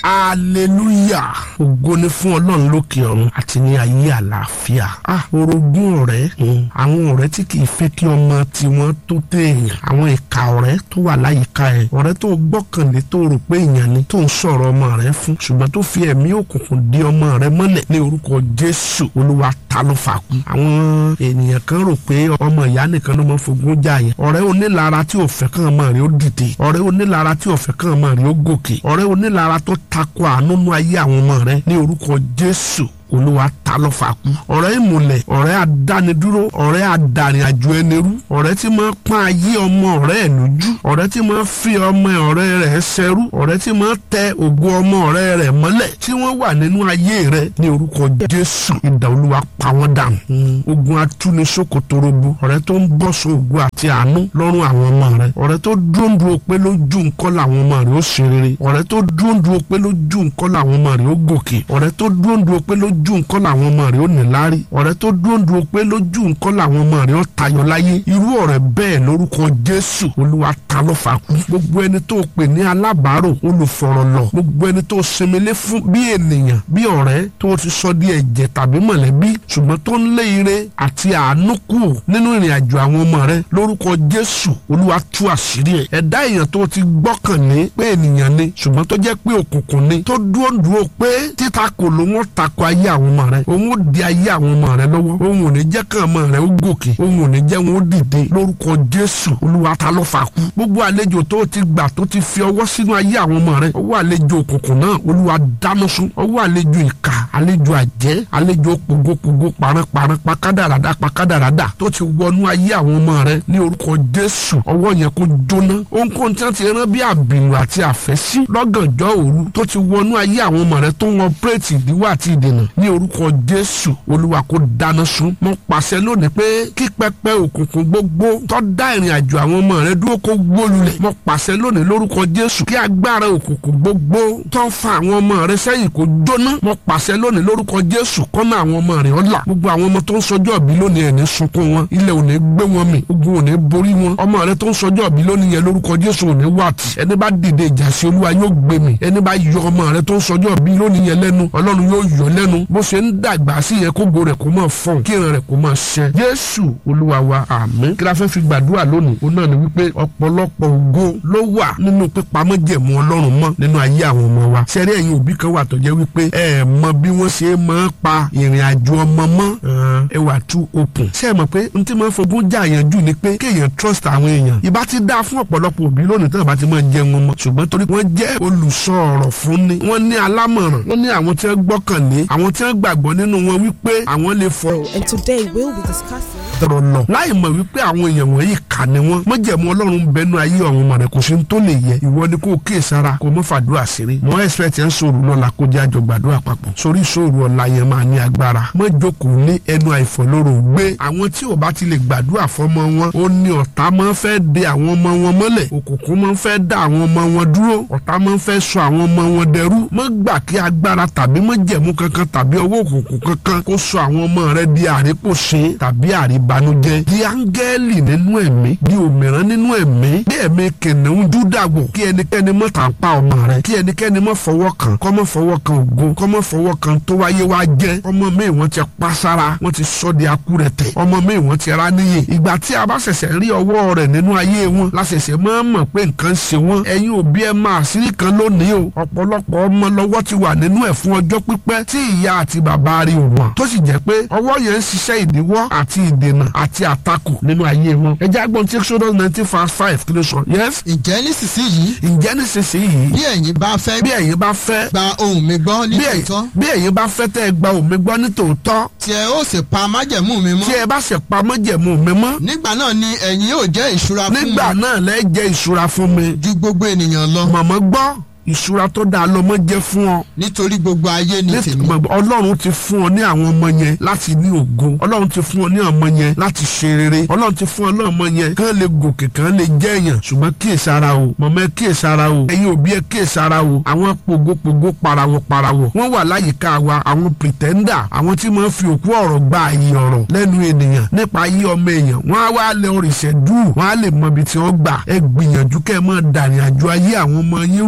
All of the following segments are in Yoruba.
hallelujah ògo ni fún ọlọ́run lókè ọ̀run àti ní ayé àlàáfíà ah orogún ọ̀rẹ́ mm, àwọn ọ̀rẹ́ tí kì í fẹ́ kí ọmọ tiwọn tó téèyàn àwọn ìka ọ̀rẹ́ tó wà láyìíká ẹ̀ ọ̀rẹ́ tó gbọ́kànlé tó rò pé èèyàn ni tó ń sọ̀rọ̀ ọmọ rẹ fún ṣùgbọ́n tó fi ẹ̀mí òkùnkùn dí ọmọ rẹ mọ́lẹ̀ ní orúkọ jésù olúwa ta ló fà kú àwọn ènìyàn kan rò pé ọmọ ìyá nìkan ló máa fogún jà yẹn ọ̀rẹ́ onílara tí ò fẹ́ kàn ọmọ rẹ ó dìde ọ̀rẹ́ onílara tí ò fẹ́ kàn ọmọ rẹ ó gòkè ọ̀rẹ́ onílara tó takò àánú nú ayé àwọn ọmọ rẹ ní orúkọ jésù olúwa ta ló fà kú. ọ̀rẹ́ ìmùlẹ̀ ọ̀rẹ́ adánidúró ọ̀rẹ́ adarìn àjò ẹnirú ọ̀rẹ́ tí máa pọ́n ayé ọmọ ọ̀rẹ́ ẹ̀ lójú ọ̀rẹ́ tí máa fi ọmọ ọ̀rẹ́ rẹ̀ ṣẹrú ọ̀rẹ́ tí máa tẹ ògo ọmọ ọ̀rẹ́ rẹ̀ mọ́lẹ̀ tí wọ́n wà nínú ayé rẹ̀ ní orúkọ jésù ìdá olúwa pa wọ́n dànù. ogun atúnisókòtòròbó ọ̀rẹ́ tó ń bọ́ so ògo àti àánú lọ́rùn àwọn ọmọ rẹ̀ ọ̀rẹ́ tó dúndùn pé lójú nǹkan làwọn ọmọ rẹ̀ ó ṣe rere ọ̀rẹ́ tó dúndùn pé lójú nǹkan làwọn ọmọ rẹ̀ ó gòkè ọ̀rẹ́ tó dúndùn pé lójú lójú nǹkan làwọn ọmọ rẹ̀ ó ní láárí ọ̀rẹ́ tó dúró dúró pé lójú nǹkan làwọn ọmọ rẹ̀ ó tayọ láyé irú ọ̀rẹ́ bẹ́ẹ̀ lórúkọ jésù olúwa ta ló fà kú gbogbo ẹni tó pè ní alábàárò olùfọ̀rọ̀lọ̀ gbogbo ẹni tó sinmilé fún bí ènìyàn bí ọ̀rẹ́ tó ti sọ di ẹ̀jẹ̀ tàbí mọ̀lẹ́bí ṣùgbọ́n tó ń lé ire àti àánú kù nínú ìrìn àjò àwọn ọmọ rẹ̀ lórúkọ jésù olúwa tú àṣírí ẹ̀ ẹ̀dá èèyàn tó ti gbọ́kànlé pé ènìyàn ni ṣùgbọ́n tó jẹ́ pé òkùnkùn ni tó dúró dúró pé títakò ló wọ́n takò ayé àwọn ọmọ rẹ òun ó di ayé àwọn ọmọ rẹ lọ́wọ́ òun ò ní jẹ́ kàn ọmọ rẹ ó gòkè òun ò ní jẹ́ wọn ó dìde lórúkọ jésù olúwa ta ló fà kú gbogbo àlejò tó ti gbà tó ti fi ọwọ́ sínú ayé àwọn ọmọ rẹ ọwọ́ àlejò òkùnkùn náà olúwa dáná sun ọwọ́ àlejò ìka àlejò àjẹ́ àlejò pogopogo paranparan pakádàràdà pakádàràdà tó ti wọnú ayé àwọn ọmọ rẹ ní orúkọ jésù ọwọ́ yẹn kó jóná ohunkóhun tí wọ́n ti rán bí àbìlù àti àfẹ́sí lọ́gànjọ́ òru tó ti wọnú ayé àwọn ọmọ rẹ tó ń wọn pírètì ìdíwọ́ àti ìdènà ní orúkọ jésù olúwa kó dáná sun mo pàṣẹ lónìí pé kí pẹpẹ òkùnkùn gbogbo tó dá ìrìn àjò àwọn ọmọ rẹ dúró kó wó lulẹ̀ mo pàṣẹ lónìí lórúkọ jésù kí agbára òkùnkùn gbogbo tó ń fa àwọn ọmọ rẹ sẹ́yìn kó jóná mo pàṣẹ lónìí lórúkọ jésù kọ́nà àwọn ọmọ rẹ ọ̀la gbogbo àwọn ọmọ tó ń sọjọ́ bí lónìí ẹ̀ ní sunkún wọn ilẹ̀ ò ní gbé wọn mì ogun ò ní borí wọn ọmọ rẹ tó ń sọjọ́ bí lónìí yẹn lórúkọ jésù ò ní wàtí ẹni bá dìde ìjà sí olúwa yóò gbé mi ẹni bá yọ ọmọ rẹ tó ń sọjọ́ bí lónìí yẹn lẹ́nu ọlọ́run yóò yọ lẹ́nu bó ṣe ń dàgbà sí yẹn kógo rẹ̀ kó máa fọ̀n kí ìran rẹ̀ kó máa ṣẹ. jésù olúwa wa àmín kí la fẹ́ fi gbàdúrà lónìí ó náà ni wípé ọ̀pọ̀lọpọ̀ ògo ló wà nínú pípamọ́ jẹ̀mú ọlọ́run mọ́ nínú ayé àwọn ọmọ wa. sẹ́rí ẹ̀yin òbí kan wà tó jẹ́ wípé ẹ mọ bí wọ́n ṣe máa pa ìrìn àjò ọmọ mọ́ ẹ wà tú open. ṣé ẹ mọ̀ pé n tí máa fogún jà yẹn jù ni pé kéèyàn trust àwọn èèyàn. ìbá ti dáa fún ọ̀pọ̀lọpọ̀ òbí lónìí tí wọ́n bá ti máa jẹun wọn mọ́ ṣùgbọ́n torí wọ́n jẹ́ olùsọ ọ̀rọ̀ fún ni wọ́n ní alámọ̀ràn wọ́n ní àwọn tí wọ́n gbọ́kànlé àwọn tí wọ́n gbàgbọ́ nínú wọn wípé àwọn lè fọ. And today we'll be discussing. tọrọ lọ láì mọ̀ wípé àwọn èèyàn wọ̀nyí kà ní wọn mọ̀jẹ̀mú ọlọ́run bẹnu ayé ọ̀run mọ̀ rẹ̀ kò sí tó lè yẹ ìwọ ni kò kíyè sára kò mọ̀ fàdúrà ṣeré mọ̀ expect ẹ̀ ń sòrò lọ́la kó jẹ́ àjọ gbàdúrà papọ̀ sórí sòrò ọ̀la yẹn máa ní agbára mọ̀ jókòó ní ẹnu àìfọ̀lóró gbé àwọn tí ò bá ti lè gbàdúrà fọmọ wọn ó ní ọ̀tá máa fẹ́ de àwọn ọmọ wọn mọ́lẹ̀ òkùnkùn máa fẹ́ dá àwọn ọmọ wọn dúró ọ̀tá máa fẹ́ sọ àwọn ọmọ wọn dẹrú mọ̀ gbà kí agbára tàbí mọ̀ jẹ̀mú kankan tàbí ọwọ́ òkùnkùn kankan kó sọ àwọn ọmọ rẹ di àrípòṣe tàbí àríbanújẹ́ di áńgẹ́lì nínú ẹ̀mí di òmìrán nínú ẹ̀mí bí ẹ̀mí kìnìún dúdàgbò kí ẹnikẹ́ni mọ̀ tà ń pa ọmọ rẹ kí ẹnikẹ́ni mọ̀ fọwọ́ kan kọ́ mọ̀ fọwọ́ kan ògo kọ́ mọ̀ fọwọ́ kan tó wáyé wá jẹ́ ọmọ mi wọ́n ti pa sára wọ́n ti sọ di akúrẹ̀tẹ̀ ọmọ mi wọ́n ti rá níyè ìgbà tí a bá ṣẹ̀ṣẹ̀ rí ọwọ́ rẹ̀ nínú ayé wọn la ṣẹ̀ṣẹ̀ máa mọ̀ pé nǹkan ṣe wọ́n ẹ̀yin òbí ẹ máa sírí kan lónìí o ọ̀pọ̀lọpọ̀ ọmọ lọ́wọ́ ti wà nínú ẹ̀ fún ọjọ́ pípẹ́ tí ìyá àti bàbá rí wọn tó sì jẹ́ pé ọwọ́ yẹn ń ṣiṣẹ́ ìdíwọ́ àti ìdènà àti àtakò nínú ayé wọn. ẹ jẹ́ agbọ́n tí exodus nineteen verse five kí ló sọ. yes. ǹjẹ́ nísinsìnyí ǹjẹ́ nísinsìnyí. bí ẹ̀yin bá fẹ́ bí ẹ̀yin bá fẹ́. gba ohùn mi gbọ́ ní bí ẹ̀yin- tòótọ́ bí ẹ̀yin bá fẹ́ tẹ́ ẹ gba òun mi gbọ́ ní tòótọ́. tí ẹ ó sì pa májẹ̀mú mi mọ́ tí ẹ bá ṣe pamọ́ jẹ̀mú mi mọ́. nígbà náà ni ẹ̀yin yóò jẹ́ ìṣúra fún nígbà mi náà lẹ́ jẹ́ ìṣúra fún mi. ju gbogbo ènìyàn lọ màmá gbọ́ ìṣúra tó dáa lọ́mọ jẹ́ fún ọ. nítorí gbogbo ayé ni tèmi Nítorí ọlọ́run ti fún ọ ní àwọn ọmọ yẹn láti ní ògo ọlọ́run ti fún ọ ní ọmọ yẹn láti ṣe rere ọlọ́run ti fún ọ ní ọmọ yẹn kán lè gòkè kán lè jẹ́ èèyàn ṣùgbọ́n kíyèsára o mọ̀mọ́ ẹ kíyèsára o ẹ̀yin òbí ẹ kíyèsára o àwọn pogopogo parawọ parawọ wọ́n wà láyìíká wa àwọn pìtẹ́ndà àwọn tí wọ́n fi òkú ọ̀rọ̀ gba àyè ọ̀rọ̀ lẹ́nu ènìyàn nípa ayé ọmọ èèyàn wọ́n á wá lẹ oríṣẹ́ dùn wọ́n á lè mọ ibi tí wọ́n gbà ẹ gbìyànjú kẹ́ ẹ mọ́ dàrin àjò ayé àwọn ọmọ yín rú mọ́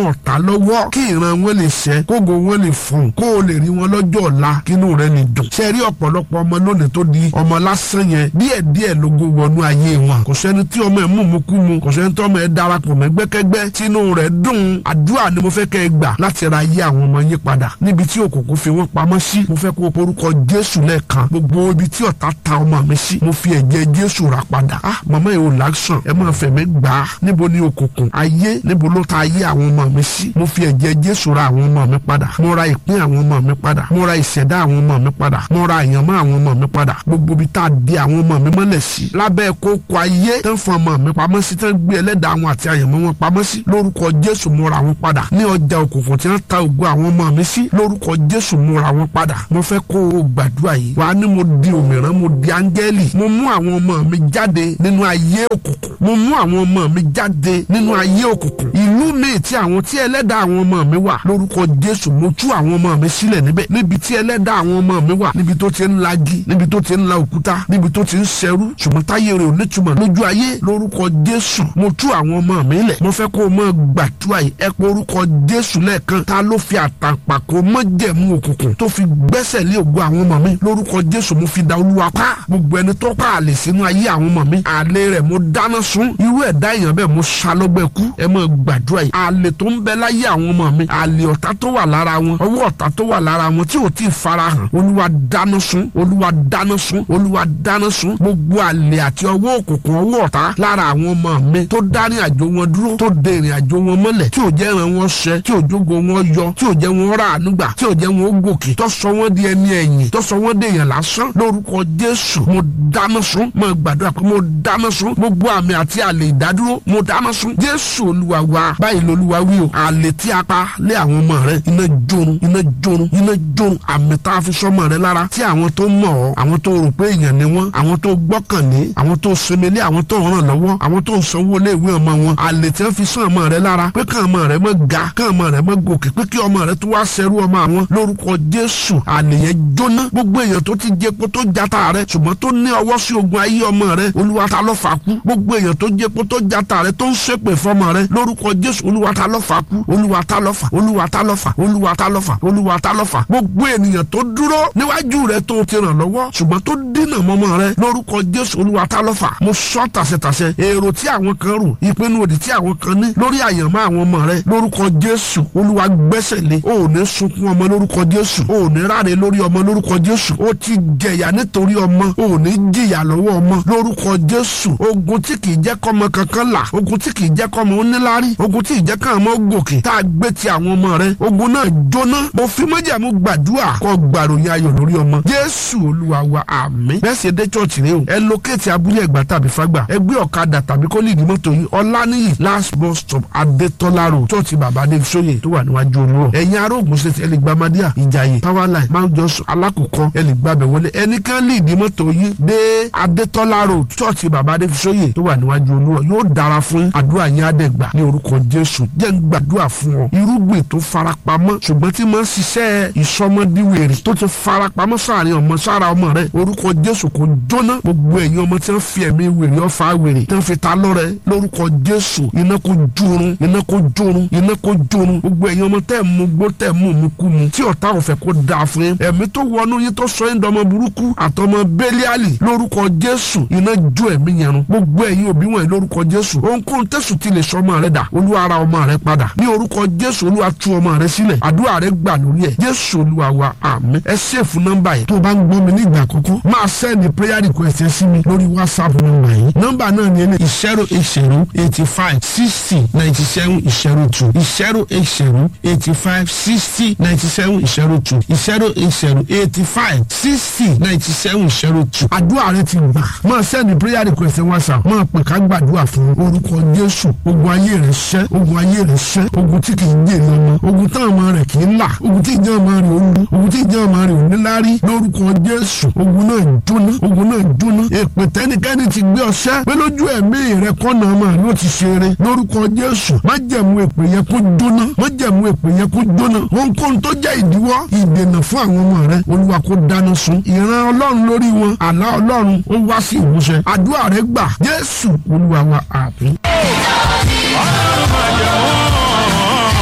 ọ̀tá lọ́wọ́ kí ìran wọn lè ṣẹ kógo wọn lè fún kó o lè rí wọn lọ́jọ́ ọ̀la kínú rẹ lè dùn. ṣe rí ọ̀pọ̀lọpọ̀ ọmọ lónìí tó di ọmọ lásán yẹn díẹ̀ díẹ̀ lógo wọnú ayé wọn. kò sẹ́ni tí ọmọ ẹ̀ mú mu kú mu kò sẹ́ni tí ọmọ ẹ̀ darapọ̀ mẹ́gbẹ́kẹ́gbẹ́ tínú rẹ̀ dùn. àdúrà ni mo fẹ́ kẹ́ ẹ gbà láti ra ayé àwọn ọmọ yín padà níbi tí òkùnkùn fi wọ́n pamọ́ sí. mo fẹ́ kó o porúkọ Jésù lẹ́ẹ̀kan gbogbo ibi tí ọ̀tá ta ọmọ mi sí mo fi ẹ̀jẹ̀ Jésù rà padà. ah màmá yìí ò láṣàn ẹ máa fẹ̀mí gbà á níbo ni òkùnkùn ayé níbo ló ta ayé àwọn ọmọ mi sí mo fi ẹ̀jẹ̀ Jésù ra àwọn ọmọ mi padà mo ra ìpín àwọn ọmọ mi padà mo ra ìṣẹ̀dá àwọn ọmọ mi padà mo ra àyànmọ́ àwọn ọmọ mi padà gbogbo ibi tá a di àwọn ọmọ mi mọ́lẹ̀ sí lábẹ́ kókó ayé tán fún ọmọ mi pamọ́ sí tán gbé ẹlẹ́dàá wọn àti àyànmọ́ wọn pamọ́ sí lórúkọ Jésù mo ra wọn padà ní ọjà òkùnkùn tí wọ́n ta ògo àwọn ọmọ mi sí lórúkọ Jésù mo ra wọn padà mo fẹ́ kó o gbàdúrà yìí wàá ní mo di òmìrán mo di áńgẹ́lì mo mú àwọn ọmọ mi jáde nínú ayé òkùnkùn mo mú àwọn ọmọ mi jáde nínú ayé òkùnkùn ìlú mi tí àwọn tí ẹlẹ́dàá àwọn ọmọ mi wà lórúkọ Jésù mo tú àwọn ọmọ mi sílẹ̀ níbẹ̀ níbi tí ẹlẹ́dàá àwọn ọmọ mi wà níbi tó ti ń lagi níbi tó ti ń la òkúta níbi tó ti ń ṣẹrú ṣùgbọ́n táyé rẹ̀ ò nítumọ̀ lójú ayé lórúkọ Jésù mo tú àwọn ọmọ mi lẹ̀ mo fẹ́ kó o mọ gbàdúrà yìí ẹ pé orúkọ Jésù lẹ́ẹ̀kan ta ló fi àtàǹpàkò mọ́jẹ̀mú òkùnkùn tó fi gbẹ́sẹ̀ lé ògo àwọn ọmọ mi lórúkọ Jésù mo fi da olúwa pa gbogbo ẹni tó pa àlè sínú ayé àwọn ọmọ mi àlè rẹ̀ mo dáná sun irú ẹ̀dá èèyàn bẹ́ẹ̀ mo ṣalọ́gbẹ́ kú ẹ mọ̀ gbàdúrà yìí àlè tó ń bẹ láyé àwọn ọmọ mi àlè ọ̀tá tó wà lára wọn ọwọ́ ọ̀tá tó wà lára wọn tí ò tí ì farahàn olúwa dáná sun olúwa dáná sun olúwa dáná sun gbogbo àlè àti ọwọ́ òkùnkùn ọwọ́ ọ̀tá lára àwọn ọmọ mi tó dá ní àjò wọn dúró tó de ìrìn àjò wọn mọ́lẹ̀ tí ò jẹ́ ìran wọn ṣẹ tí ò jógo wọn yọ tí ò jẹ́ wọn rà ànúgbà tí ò jẹ́ wọn gòkè tó sọ wọn di ẹni ẹ̀yìn tó sọ wọn di èèyàn lásán lórúkọ jésù mo dáná sun mo gbàdúrà pé mo dáná sun gbogbo àmì àti àlè ìdádúró mo dáná sun jésù olúwa wa báyìí lolúwa wí o àlè tí a pa lé àwọn ọmọ rẹ iná jorun iná jorun iná jorun àmì tá a fi sọmọ rẹ lára tí àwọn tó mọ̀ ọ́ àwọn tó rò pé èèyàn ni wọ́n àwọn tó gbọ́kànlé àwọn tó semele àwọn tó ràn lọ́wọ́ àwọn tó ń sanwó lé ìwé ọmọ wọn àlè tí wọ́n fi sàn ọmọ rẹ lára pé kàn ọmọ rẹ mọ́ ga kàn ọmọ rẹ mọ́ gòkè pé kí ọmọ rẹ tó wá ṣẹrú ọmọ àwọn lórúkọ jésù àlè yẹn jóná gbogbo èèyàn tó ti jẹpo tó jata rẹ ṣùgbọ́n tó ní ọwọ́ sí ogun ayé ọmọ rẹ olúwa ta ló fà kú gbogbo èèyàn tó jẹpo tó jata rẹ tó ń ṣépè fọmọ rẹ lórúkọ jésù olúwa ta ló fà kú olúwa ta ló fà olúwa ta ló fà olúwa ta ló fà olúwa ta ló fà gbogbo ènìyàn tó dúró níwájú rẹ tó ti ràn lọ́wọ́ ṣùgbọ́n tó dínà mọ́mọ́ rẹ lórúkọ jésù olúwa ta ló fà mo sọ tàṣẹtàṣẹ èrò tí àwọn kan rò ìpinnu òdì tí àwọn kan ní lórí àyànmọ́ àwọn ọmọ rẹ lórúkọ jésù olúwa gbẹ́sẹ̀ lé o ò ní sunkún ọmọ lórúkọ jésù o ò ní ráre lórí ọmọ lórúkọ jésù o ti jẹ̀yà nítorí ọmọ o ò ní jìyà lọ́wọ́ ọmọ lórúkọ jésù ogun tí kì í jẹ́ kọ́mọ kankan là ogun tí kì í jẹ́ kọ́mọ oníláárí ogun tí ì jẹ́ kàn mọ́ gòkè tá a gbé ti àwọn ọmọ rẹ ogun náà jóná mo fi mọ́jàmú gbàdúrà kọ́ gbàròyìn ayọ̀ lórí ọmọ jésù olúwa wa àmín bẹ́ẹ̀ sì dé chọ́ọ̀chì rẹ o ẹ lókèétì abúlé ẹ̀gbá tàbí fágbà ẹ gbé ọ̀kadà tàbí kó lè ní mọ́tò yìí ọláníyì last bus stop adétọ́lá road chọ́ọ̀chì bàbá adé sóyè tó wà níwájú olúrọ̀ ẹ̀yin ará ògùn ṣe ti ẹ lè gba madíà ìjàyè powerline mount johnson alákòókò ẹ lè gbàbẹ̀ wọlé ẹnìkan lè ní mọ́tò yìí dé adétọ́lá road chọ́ọ̀chì bàbá adé sóyè tó wà níwájú olúrọ̀ yóò dára fún àdúrà yín àdẹ́gbà ní orúkọ jésù jẹ́ ń gbàdúrà fún ọ irúgbìn tó farapamọ́ ṣùgbọ́n tí máa ń ṣiṣẹ́ ìsọmọdíwèrè tó ti farapamọ́ sáàrin ọmọ sára ọmọ rẹ orúkọ jésù kò jóná gbogbo ẹ̀yin ọmọ tí wọ́n fi ẹ̀mí wèrè ọ̀fà wèrè tí wọ́n fi ta lọ́rẹ lórúkọ jésù iná kò jórun iná kò jórun iná kò jórun gbogbo ẹ̀yin ọmọ tẹ́ ẹ̀ mú gbó tẹ́ ẹ̀ mú mú kú mu tí ọ̀tá ò fẹ́ kó dáa fún yín ẹ̀mí tó wọnú yín tó sọ yín dọmọ burúkú àtọmọ bẹ́líàlì lórúkọ jésù iná jó ẹ̀mí yẹn run gbogbo ẹ̀yin òbí wọ̀nyí lórúkọ jésù ohunkóhun tẹ̀sùn ti lè sọ ọmọ rẹ dà olúwa ara ọmọ rẹ padà ní orúkọ jésù olúwa tú ọmọ rẹ sílẹ̀ àdúrà rẹ gbà lórí ẹ̀ jésù olúwa wa àmín ẹ ṣèfù nọ́mbà yìí tó o bá ń gbọ́ mi ní ìgbà àkọ́kọ́ máa sẹ́ni prayer request ẹ sí mi lórí whatsapp nọ́mbà yìí nọ́mbà náà ni ẹni ìṣẹ́rò ìṣẹ́rò eighty five sixty ninety seven ìṣẹ́rò two ìṣẹ́rò ìṣẹ́rò eighty five sixty ninety seven ìṣẹ́rò two ìṣẹ́rò ìṣẹ́rò eighty five sixty ninety seven ìṣẹ́rò two àdúrà rẹ ti gbà máa sẹ́ni prayer request ẹ whatsapp máa pè ká gbàdúrà fún orúkọ jésù ogun ayé rẹ ṣẹ́ ogun ayé rẹ ṣẹ́ ogun tí kì í jèrè ọmọ ogun táwọn ọmọ rẹ kì í là ogun tí ìjọ ọmọ rẹ ò lu ogun tí ìjọ ọmọ rẹ ò níláárí lórúkọ jésù ogun náà jóná ogun náà jóná èpè tẹnikẹ́ni ti gbé ọṣẹ́ pé lójú ẹ̀mí rẹ kọ́nà ọmọ rẹ ó ti ṣeré lórúkọ jésù má jẹ̀mú èpè yẹn kó jóná má jẹ̀mú èpè yẹn kó jóná ohunkóhun tó jẹ́ ìdíwọ́ ìdènà fún àwọn ọmọ rẹ olúwa kó dáná sun ìran ọlọ́run lórí wọn àlá ọlọ́run ó wá sí ìmúṣẹ àdúrà rẹ gbà jésù olúwa wa àmín.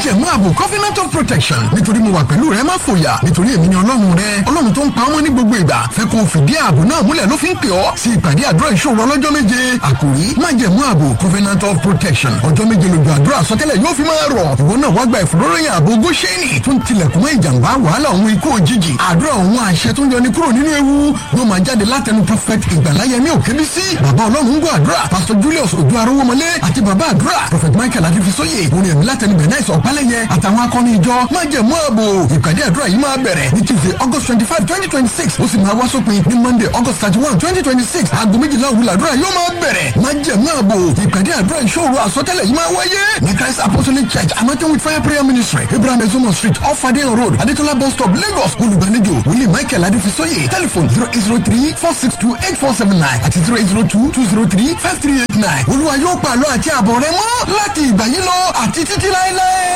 májẹ̀mú ààbò covenant of protection nítorí mo wà pẹ̀lú rẹ má fòyà nítorí èmi ni ọlọ́run rẹ ọlọ́run tó ń pa ọmọ ní gbogbo ìgbà fẹ́ kó o fìdí ààbò náà múlẹ̀ ló fi ń pè ọ́ sí ìpàdé àdúrà ìṣòro ọlọ́jọ́ méje àkòrí májẹ̀mú ààbò covenant of protection ọjọ́ méje lójú àdúrà sọtẹ́lẹ̀ yóò fi máa rọ̀ ìwọ náà wá gba ìfòróròyìn ààbò góṣẹ́nì tó ń tilẹ̀kùn mọ́ ìjàmbá wàhálà òun ikú òjijì àdúrà òun àṣẹ tó ń yọni kúrò nínú ewu ló máa jáde látẹnu prophet ìgbàláyẹmí òkèbísí bàbá ọlọ́run ń gbọ́ àdúrà pastor julius ojú arówómọlé àti bàbá àdúrà prophet michael adifisóye orin ẹ̀mí látẹnu bẹ̀náìsì ọ̀pálẹ̀yẹ àtàwọn akọni ìjọ májẹ̀mú ààbò ìpàdé àdúrà yìí máa bẹ̀rẹ̀ ní tuesday august twenty five twenty twenty six ó sì máa wá sópin ní monday august thirty one twenty twenty six aago méjìlá òwúlọ̀ àdúrà yóò máa bẹ̀rẹ̀ májẹ̀mú ààbò ìpàdé àdúrà ìṣòro àsọtẹ́lẹ̀ yìí máa wáyé ní christ apostolic church anointing with fire prayer ministry abraham ezomo street off adeyan road adetola bus stop lagos olùgbàlejò wòlíì michael adifisóye telephone zero eight zero three four six two eight four seven nine àti zero eight zero two two zero three five three eight nine olúwa yóò pàlọ́ àti àbọ̀ rẹ mọ́ láti ìgbà yìí lọ àti títí láéláé.